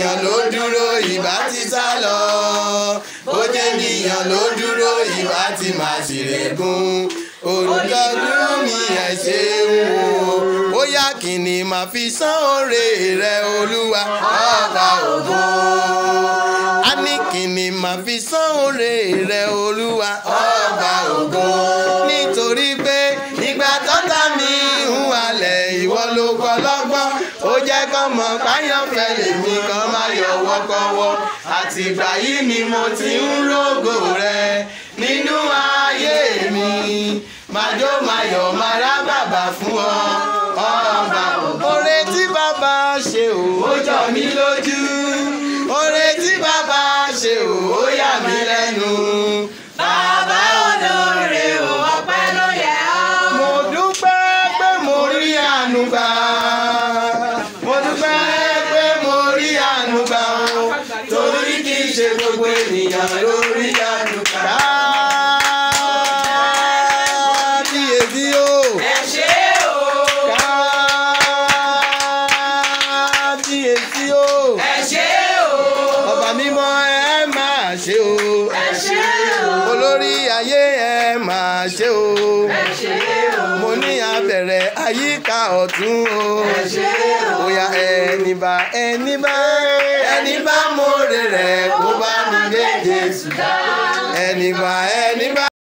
ènìyàn ló dúró ìbá ti sá lọ bó jẹ́ ènìyàn ló dúró ìbá ti máa ṣèrègùn olùtọ́jú mi ẹ̀ ṣeun o bóyá kìíní máa fi san oore rẹ olúwa ọba ògo a ní kìíní máa fi san oore rẹ olúwa ọba ògo nítorí pé ìgbà tọ́ta mi ń wálẹ̀ ìwọ ló kọ́ lọ́gbọ́n ó jẹ́ kán mọ̀ káyọ̀fẹ́ lèmi kan máa yọ wọ́kọ́wọ́ àtìgbà yìí ni mo ti ń rògò rẹ nínú ayé mi màjó mayọ̀ máa rá bàbá fún ọ ọba oore tí bàbá ṣe ò ó jọ mí lójú oore tí bàbá ṣe ò ó yà mí lẹ́nu. Bàbá olóore o, ọpẹ́ ló yẹ ọ́. mo dúpẹ́ pé mo rí àánú gbà mo dúpẹ́ pé mo rí àánú gbà o torí kì í ṣe gbogbo ènìyàn ló rí àánú gbà. kábíyèsí o Ẹ ṣé o, kábíyèsí o ẹ ṣé o, ọba mímọ́ ẹ máa ṣe o ẹ ṣé o, olórí ayé ẹ máa ṣe o ẹ ṣé o, mo ní abẹ̀rẹ̀ àyíká ọ̀tún o ẹ ṣé o. bóyá ẹni bá ẹni bá ẹni bá mórè rẹ̀ kó bá mi dé Jésù Dá. ẹni bá ẹni bá.